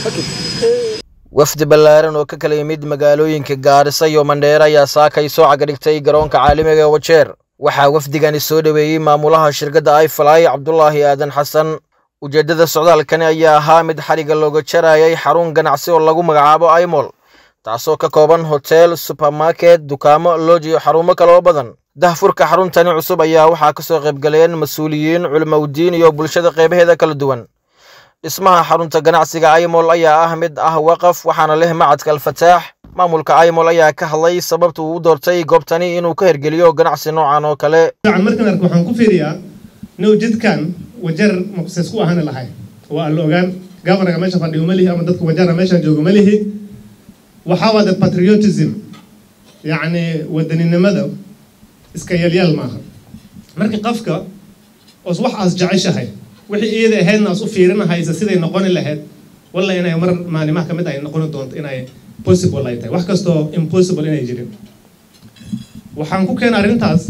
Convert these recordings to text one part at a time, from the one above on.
wafdi ballaaran oo ka kala yimid magaalooyinka gaarisa iyo mandheere ayaa saakay soo cagadhigtay garoonka caalamiga ee wajeer waxaa wafdigani soo dhoweeyey maamulaha shirkadda ifly cabdulaahi aadan xasan ujeeddada socdaalkani ayaa ahaa mid xadhigga looga jarayay xarun ganacsi oo lagu magacaabo imol taasoo ka kooban hotel subermarket dukaamo looj iyo xarumo kale oo badan dahfurka xaruntani cusub ayaa waxaa ka soo qaybgaleen mas-uuliyiin culimowdiin iyo bulshada qeybaheeda kala duwan dhismaha xarunta ganacsiga imol ayaa ah mid ah waqaf waxaana leh macadka alfataax maamulka imol ayaa ka hadlay sababta uu u doortay goobtani inuu ka hergeliyo ganacsi noocan oo kale markan arko waxaan ku fiiriyaa now jidkan wajar maqses ku ahaan lahay waa la ogaan governaga meesha fadhiyo ma lihi ama dadka wajara meeshaan joogo ma lihi waxaa waa the patriotism yacni wadaninimada iska yalyaal maaha marka qofka os wax aas jeceshahay wixii iyada ahaydna as u fiirinahaysa siday noqoni lahayd walla inay mar maalimaha ka mid ay noqoni doonto inay possible ay tahay wax kastoo impossible inay jirin waxaan ku keena arrintaas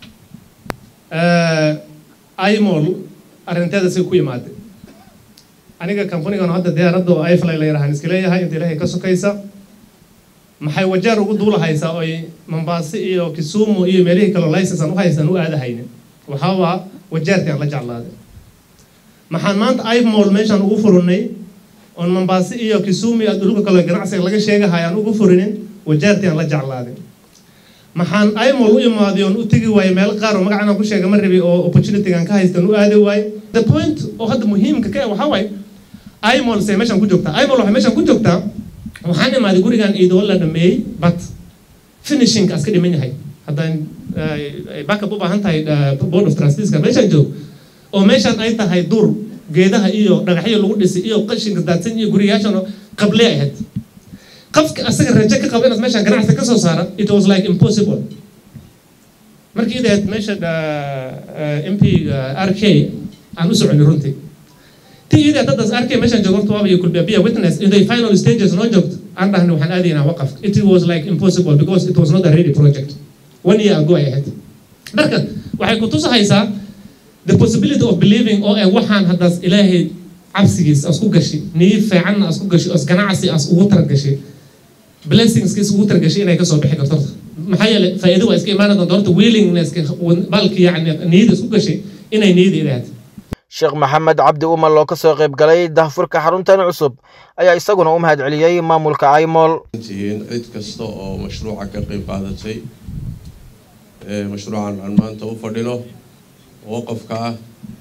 imol arrinteeda si ku yimaade aniga companigan hadda diyaaradda oo ifly la yarahaan iska leeyahay inta ilaahay ka sokaysa maxay wajeer ugu duulahaysaa oy mambaase iyo kisumu iyo meelihii kaloo license aan u haysan u aadahaynin waxaa waa wajeertii aan la jeclaaday maxaan maanta imol meeshaan ugu furinay oon mambaase iyo kisumu iyo dhulka kaloo ganacsiga laga sheegahay aan ugu furinin wajeertii aan la jeclaaday maxaan imol u imaaday oon u tegi waayey meel qaar oo magacana ku sheega ma rabi oo opportunitygan ka haystaan u aadi waaye the point oo hadda muhiimka ka waxaa waaye imol se meeshaan ku joogtaa imol waxay meeshaan ku joogtaa waxaan imaaday gurigan iidoo la dhameeyey but finishingka iska dhiman yahay haddaan backup u baahan tahay board of trusteeska meeshaan joog oo meeshaan ay tahay dur geedaha iyo dhagaxyo lagu dhisay iyo qashinka daadsan iyo guriyaashan oo qable ay ahayd qofka asaga rajo ka qaba inaad meeshaan ganacsi ka soo saara it was like impossible markii idahayd meesha m p r k aan u soconay runtii ti idahayd daddaas r k meeshaan joogo horta waaba iyo kulbiabiya witness in the final stages noo joogto aan dhahna waxaan aadaynaa waqaf it was like impossible because it was not a ready project one year ago ay ahayd marka waxay ku tusahaysaa the possibility of believing oo eh waxaan haddaas ilaahay cabsigiis as ku gashi niyi fiicanna as ku gashi as ganacsi as ugu targashay blessingskiis ugu targashay inay kasoo bixi karto horta maxaa yeelay faa'iido waa iska imaana doonta horta willingness balki yacni niyada isku gashay inay niyada ilaahad sheekh maxamed cabdi umal oo ka soo qayb galay dahfurka xaruntan cusub ayaa isaguna u mahad celiyey maamulka imol tihiin cid kasta oo mashruuca ka qayb qaadatay mashruucan aan maanta u fadhino waqafka ah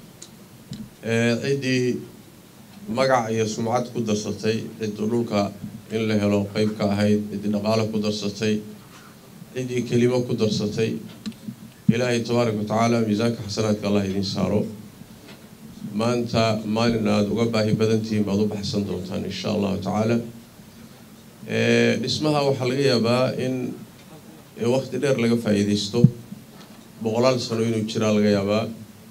ciddii magac iyo sumcad ku darsatay ciddii dhulka in la helo qeyb ka ahayd ciddii dhaqaalo ku darsatay ciddii kelimo ku darsatay ilaahay tabaaraka wa tacaala miisaanka xasanaadka allah idiin saaro maanta maalin aada uga baahi badantihiin baad u baxsan doontaan insha allahu tacaala dhismaha waxaa laga yaabaa in waqti dheer laga faa'iidaysto boqolaal sano inuu jiraa laga yaabaa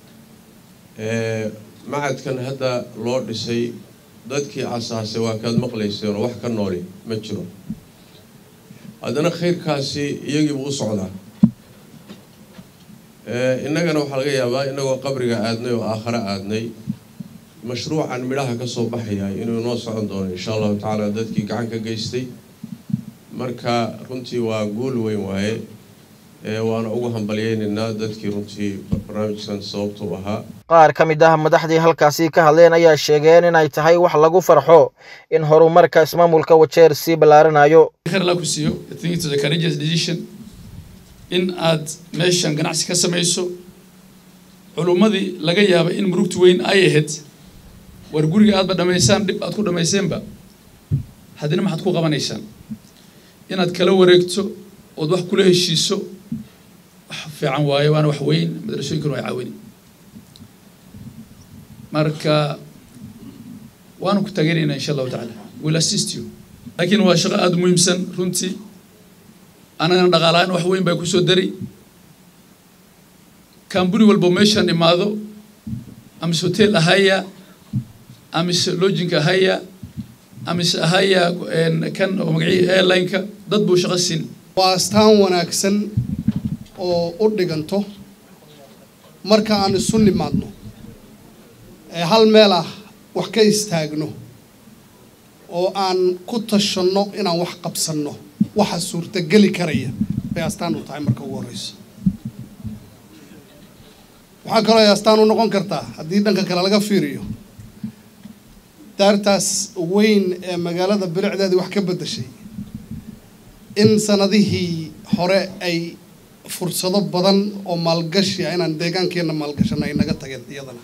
macadkan hadda loo dhisay dadkii asaasay waa kaad maqlayseen oo wax ka nooli ma jiro haddana khayrkaasi iyagiibu u socdaa innagana waxaa laga yaabaa inagoo qabriga aadnay oo aakhare aadnay mashruucan midhaha ka soo baxaya inuu noo socon doono insha allahu tacaala dadkii gacan ka geystay marka runtii waa guul weyn waaye waana ugu hambalyeynaynaa dadkii runtii barnaamijkan sababta u ahaa qaar ka mid ah madaxdii halkaasi ka hadleen ayaa sheegeen inay tahay wax lagu farxo in horumarka ismaamulka wajeer sii ballaaranayo khayr allah ku siiyo I think it was a courageous decision in aad meeshan ganacsi ka samayso culummadii laga yaaba in murugtu weyn ay ahayd war guriga aadba dhammaysaan dhib aad ku dhammayseenba haddina maxaad ku qabanaysaan inaad kala wareegto ood wax kula heshiiso wax fiican waaye waana wax weyn madrasooyinkuna waa caawini marka waanu ku taageeraynaa insha allahu tacaala will assist you laakiin waa shaqo aada u muhiimsan runtii anagana dhaqaalahaan wax weyn baa kusoo dari kambuni walbo meeshaan imaado amise hotel ahaya amise lodging ahaya amise ahaya kan oo magacii airline-ka dad buu shaqo siin waa astaan wanaagsan oo u dhiganto marka aan isu nimaadno ee hal meel ah wax ka istaagno oo aan ku tashanno inaan wax qabsanno waxa suurtageli karaya bay astaan u tahay marka ugu horreyso waxaa kaloo ay astaan u noqon kartaa haddii dhanka kale laga fiiriyo daartaas weyn ee magaalada bilicdeedii wax ka beddeshay in sanadihii hore ay fursado badan oo maalgashi ah inaan deegaankeenna maalgashano ay naga tageen iyadana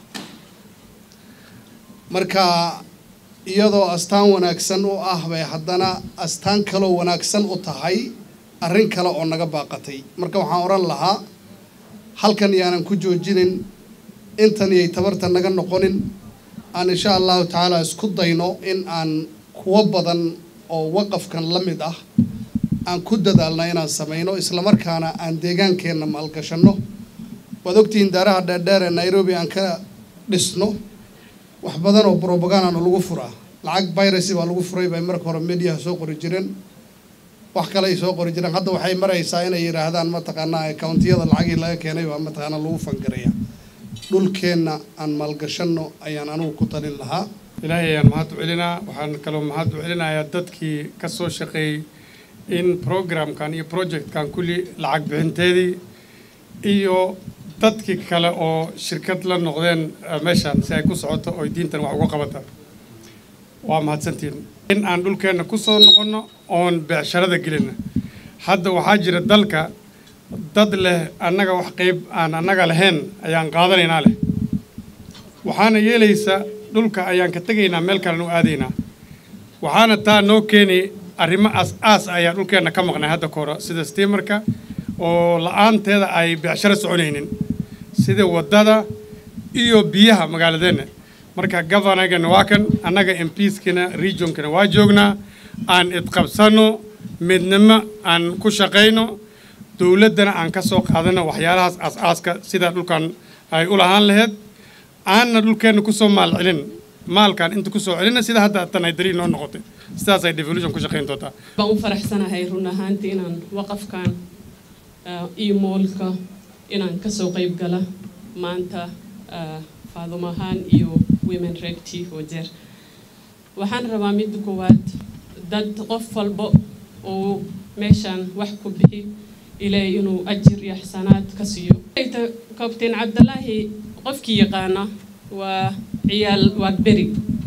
marka iyadoo astaan wanaagsan u ah bay haddana astaan kaloo wanaagsan u tahay arrin kale oo naga baaqatay marka waxaan odhan lahaa halkan yaanan ku joojinin intan iyay tabarta naga noqonin aan insha allahu tacaala isku dayno in aan kuwo badan oo waqafkan la mid ah aan ku dadaalna inaan samayno islamarkaana aan deegaankeenna maalgashanno waad ogtihiin daaraha dheerdheer ee nairobi aan ka dhisno wax badan oo brobagandana lagu furaa lacag virus baa lagu furay bay marka hore mediaha soo qori jireen wax kale ay soo qori jireen hadda waxay maraysaa inay yidhaahdaan mataqaanaa akauntiyada lacagii laga keenay baa mataqaanaa lagu fangaraya dhulkeenna aan maalgashanno ayaan anugu ku talin lahaa ilaahay ayaan mahad u celinaa waxaan kaloo mahad u celinayaa dadkii ka soo shaqeeyey in programkan iyo projectkan kulli lacag bixinteedii iyo dadkii kale oo shirkad la noqdeen meeshan si ay ku socoto oo diintan wax uga qabata waa mahadsantiin in aan dhulkeenna ku soo noqonno oon beecsharada gelina hadda waxaa jira dalka dad leh annaga wax qayb aan annaga lahayn ayaan qaadanaynaa leh waxaana yeelaysa dhulka ayaan ka tegaynaa meel kalena u aadaynaa waxaana taa noo keeni arrimo aas-aas ayaa dhulkeenna ka maqnay hadda ka hore sida stiimarka oo la-aanteeda ay beecsharo soconaynin sida waddada iyo biyaha magaaladeenna marka governorgana waa kan annaga mpieskana regionkana waa joognaa aan idqabsanno midnimo aan ku shaqayno dowladdana aan ka soo qaadano waxyaalahaas aas-aaska sida dhulkan ay u lahaan laheyd aanna dhulkeenna kusoo maal celin maalkan inta kusoo celina sida hadda tan ay darii noo noqotay sidaas ay devolution ku shaqayn doontaa baan u faraxsanahay run ahaantii inaan waqafkan iyo moolka inaan kasoo qayb gala maanta faadumo ahaan iyo women recti wajeer waxaan rabaa midda koowaad dad qof walba oo meeshaan wax ku bixi ilaahay inuu ajir iyo xsanaad ka siiyo kabtain cabdalaahi qofkii yaqaana waa ciyaal waagberi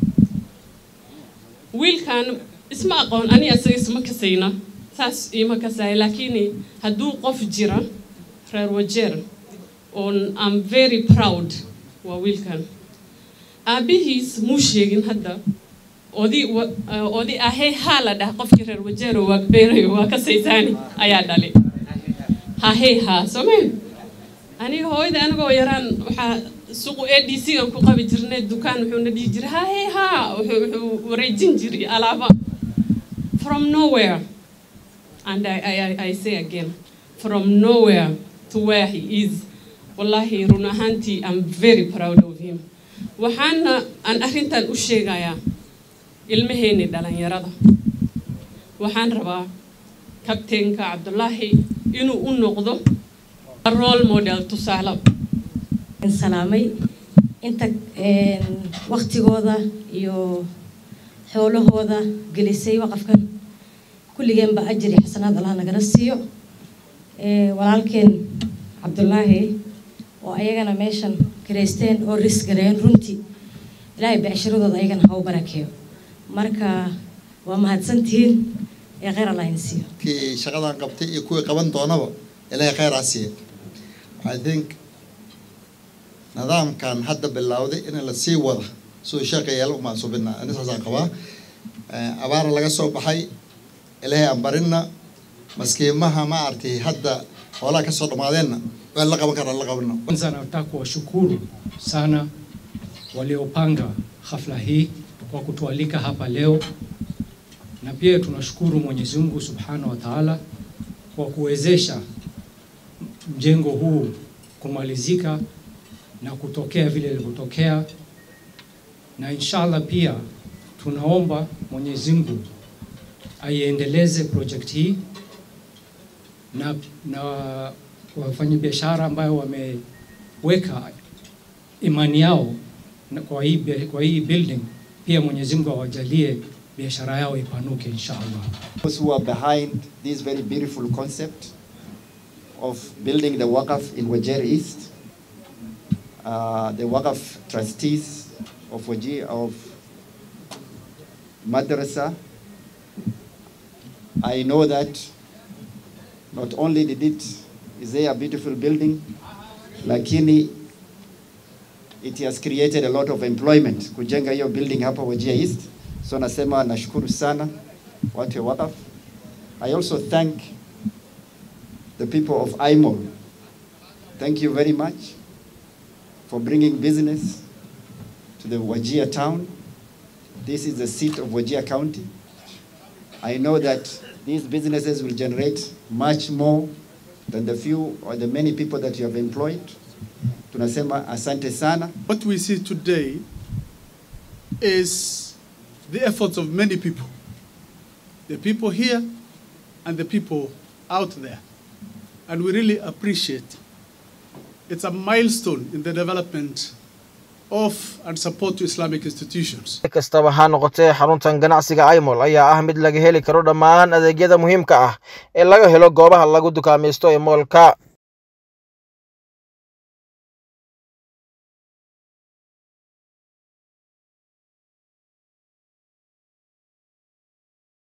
wiilkan isma aqoon ani asaga isma kasayna saas ima kasaya laakiin hadduu qof jira reer wajeer on am very proud waa wiilkan aabihiis muu sheegin hadda odi odi ahey haa la dhah qofkii reer wajeero waagbeerayo waa kasaysaani ayaa dhali hahey haa soomeen aniga hooyada anigoo yaraan waxaa suqu a d c aan ku qabi jirnay dukaan wuxuuna dhihi jiray hahey haa wuxuu wareejin jiray alaaba from nowhere and I, I, I say again from nowhere to where he is wallahi run ahaantii I'm very proud of him waxaana aan arrintan u sheegayaa ilmaheeni dhalinyarada waxaan rabaa kabteenka cabdulaahi inuu u noqdo role model tusaale salaamay inta waktigooda iyo xoolahooda gelisay waqafkan kulligeenba ajir iyo xasanaad allah nagala siiyo walaalkeen cabdulaahi oo ayagana meeshan kiraysteen oo ris gareeyeen runtii ilaahay becsharadooda ayagana ha u barakeeyo marka waa mahadsantihiin ee kheyr allah in siiyo kii shaqadan qabtay iyo kuwii qaban doonaba ilaahay kheyr ha siiya I think nidaamkan hadda bilowday in la sii wada siduu sheeqayaal umaan subina ani saasaan qabaa abaara laga soo baxay ilaahay aan barinna maskiimaha ma artay hadda hoolaha kasoo dhammaadeenna waa la qaban karaa la qabana Kwanza nataka kuwashukuru sana waliopanga hafla hii kwa kutualika hapa leo, na pia tunashukuru Mwenyezi Mungu Subhanahu wa Ta'ala kwa kuwezesha mjengo huu kumalizika na kutokea vile ilivyotokea, na inshallah pia tunaomba Mwenyezi Mungu aiendeleze project hii na, na wafanyabiashara ambayo wameweka imani yao na kwa hii, kwa hii building pia Mwenyezi Mungu awajalie biashara yao ipanuke insha Allah. Those who are behind this very beautiful concept of building the Waqaf in Wajir East, uh, the Waqaf trustees of Wajir of Madrasa. I know that not only did it is there a beautiful building, lakini it has created a lot of employment kujenga hiyo building hapa Wajir East. So nasema nashukuru sana watu wa Waqaf. I also thank the people of IMOL. Thank you very much for bringing business to the Wajir town. This is the seat of Wajir County. I know that these businesses will generate much more than the few or the many people that you have employed. Tunasema asante sana. What we see today is the efforts of many people. The people here and the people out there. And we really appreciate it's a milestone in the development of and support to Islamic institutions. si kastaba ha noqotee xaruntan ganacsiga imol ayaa ah mid laga heli karo dhammaan adeegyada muhiimka ah ee laga helo goobaha lagu dukaamaysto ee moolka